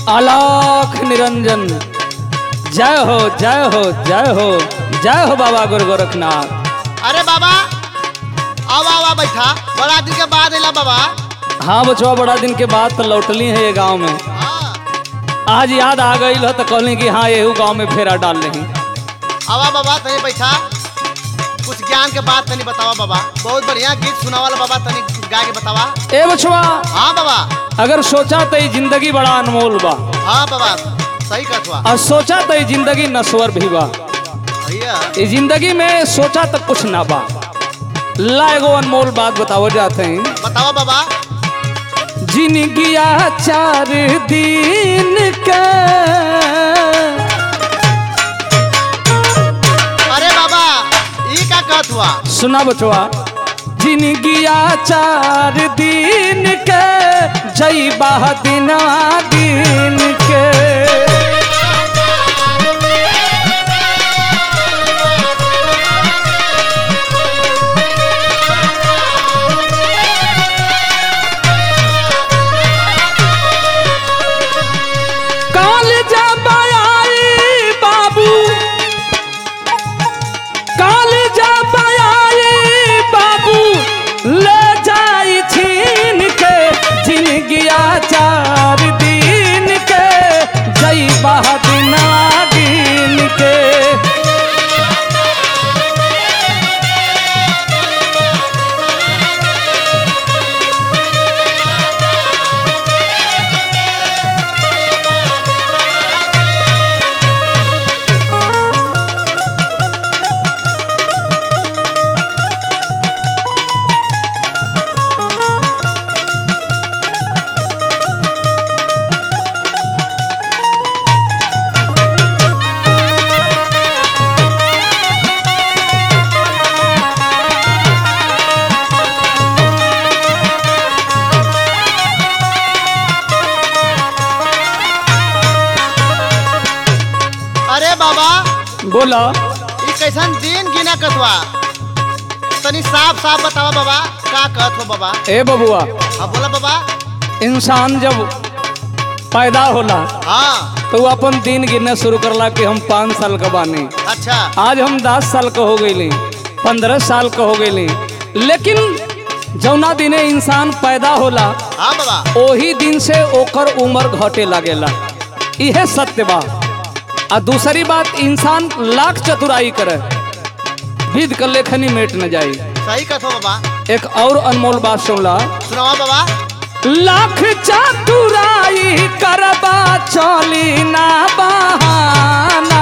आलाख निरंजन जय हो जय हो जय हो जय हो बाबा गुरु गोरखनाथ अरे बाबा आवा आवा बैठा बड़ा दिन के बाद अला बाबा हाँ बचवा बड़ा दिन के बाद तो लौटली है ये गांव में हाँ आज याद आ गई हो तो कहली कि हाँ यही गांव में फेरा डाल रही आवा बाबा तनी बैठा कुछ ज्ञान के बात तनी बतावा बाबा बहुत बढ़िया गीत सुनावाला बाबा तनी गा के बतावा ए बचवा हाँ बाबा अगर सोचा तो ये जिंदगी बड़ा अनमोल बा हाँ बाबा सही कहतवा और सोचा तो ये जिंदगी नश्वर भी बा भैया ये जिंदगी में सोचा तो कुछ ना बा ला एगो अनमोल बात बताओ जाते हैं बतावा बाबा जिनगिया चार दिन के अरे बाबा ई का कहत हुआ सुना बचवा जिनगिया चार दिन के जई बाह दिना दिन के काल जब आई बाबू काल जब आई बाबू ले जाई छीन के जिनगिया चार दिन के जई बहदिना दिन के अरे बाबा बोला ई कैसन दिन गिना कतवा तनी साफ साफ बतावा बाबा का कहत हो बाबा ए बबुआ हाँ बोला बाबा इंसान जब पैदा होला हाँ तो वो अपन दिन गिनना शुरू करला कि हम पाँच साल का बानी अच्छा आज हम दस साल का हो गई पंद्रह साल का हो गई लेकिन जौना दिने इंसान पैदा होला हाँ बाबा ओही दिन से ओकर उम्र घटे लगेला इहे सत्य बा आ दूसरी बात इंसान लाख चतुराई करे विध कर लेखनी मेट न जाई सही कहत हो बाबा एक और अनमोल बात सुनला सुनावा बाबा लाख चतुराई करबा चली ना बहाना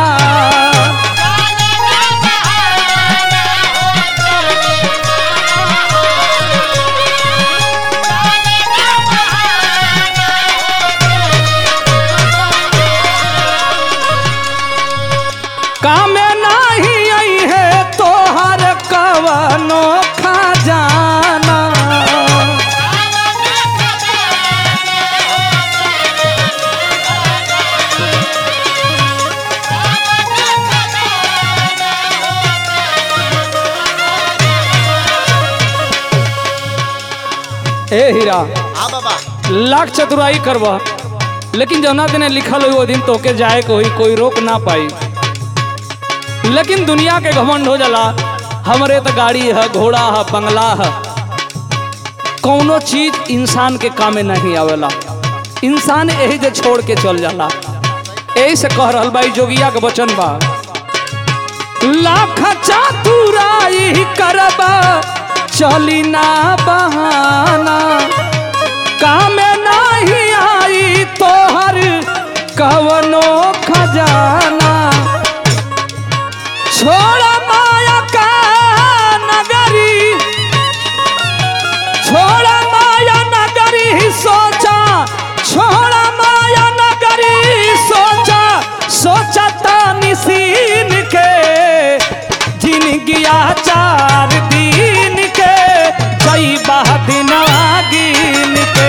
कामे नाही आई है तोहर कवनो खजाना ए हीरा हाँ बाबा लाख चतुराई करबा लेकिन जौना दिन लिखल हुई वो दिन तोके जाए के हुई कोई रोक ना पाई लेकिन दुनिया के घमंड हो जाला हमरे तो गाड़ी है घोड़ा है बंगला है कौनो चीज इंसान के कामे नहीं आवेला इंसान यही जे छोड़ के चल जाला यही से कह रहल भाई जोगिया के वचन बा लाख चतुराई करबा चली ना बहाना कामे नहीं आई तोहर कवनो खजाना छोड़ माया का नगरी छोड़ माया नगरी सोचा छोड़ माया नगरी सोचा सोचा तानी सीन के जिनगिया चार दिन के जई बहदिना गिन के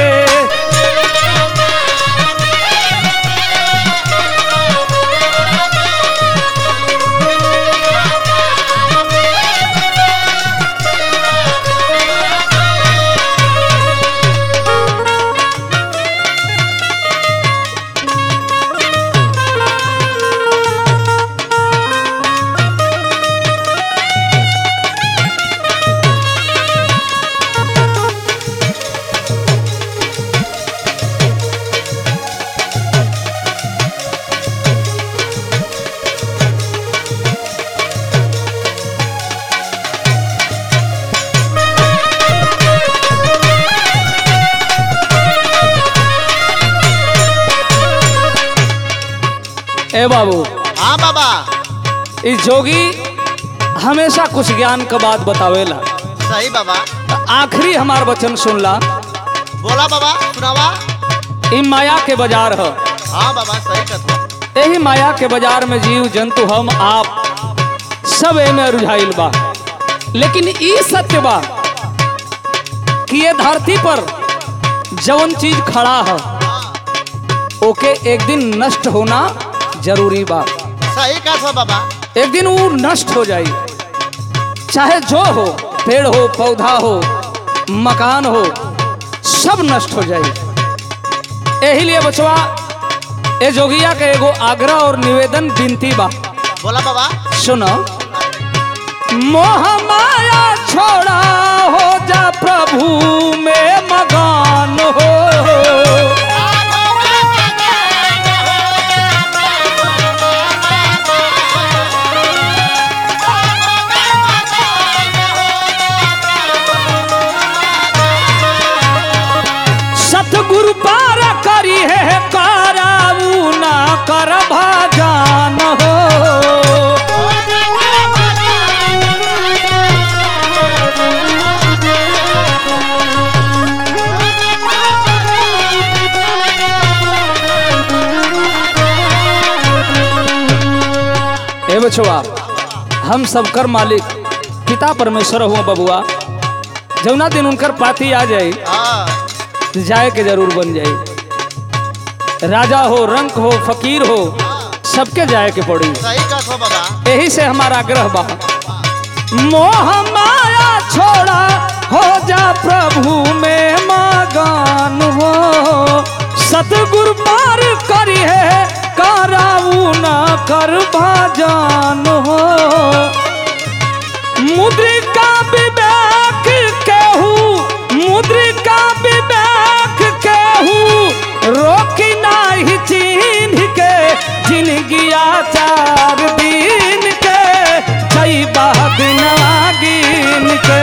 ए बाबू हाँ बाबा इस जोगी हमेशा कुछ ज्ञान का बात बतावेला सही बाबा त आखिरी हमार वचन सुनला बोला बाबा सुनावा ई माया के बाजार ह हाँ बाबा सही कहत यही माया के बाजार में जीव जंतु हम आप सब एमे रुझाइल बा लेकिन ई सत्य बा कि ये धरती पर जवन चीज खड़ा है ओके एक दिन नष्ट होना जरूरी बा सही कहत हो बाबा एक दिन वो नष्ट हो जाई चाहे जो हो पेड़ हो पौधा हो मकान हो सब नष्ट हो जाई यही लिए बचवा ए जोगिया के एगो आग्रह और निवेदन विनती बा बोला बाबा सुनो मोह माया छोड़ा हो जा प्रभु में मगान हो सतगुरु पार करी है कराऊ ना कर भाजान हो ए बछुआ हम सबकर मालिक पिता परमेश्वर हुआ बबुआ जौना दिन उनकर पाती आ जाई हाँ तो जाए के जरूर बन जाई राजा हो रंक हो फकीर हो सबके जाए के पड़ी सही कहत हो बाबा यही से हमारा आग्रह बा मोह माया छोड़ा हो जा प्रभु में मगान हो सतगुरु पार करी है कराऊ ना कर भाजान हो मुद्रिका विवेक केहू मुद्रिका विवेक केहू रोकी नाही चिन्ह के जिंदगी चार दिन के जई दिन गिन के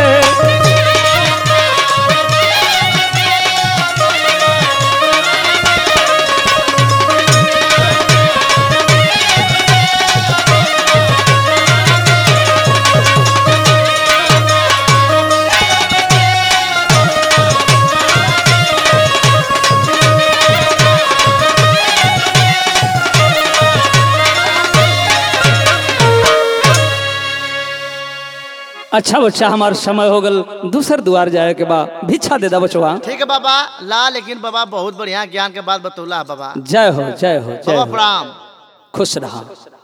अच्छा बच्चा हमार समय हो गल दूसर द्वार जाए के बा भिक्षा दे दा बचवा ठीक है बाबा ला लेकिन बाबा बहुत बढ़िया ज्ञान के बात बतौला है बाबा जय हो जय हो जय बाबा हो प्रणाम खुश रहा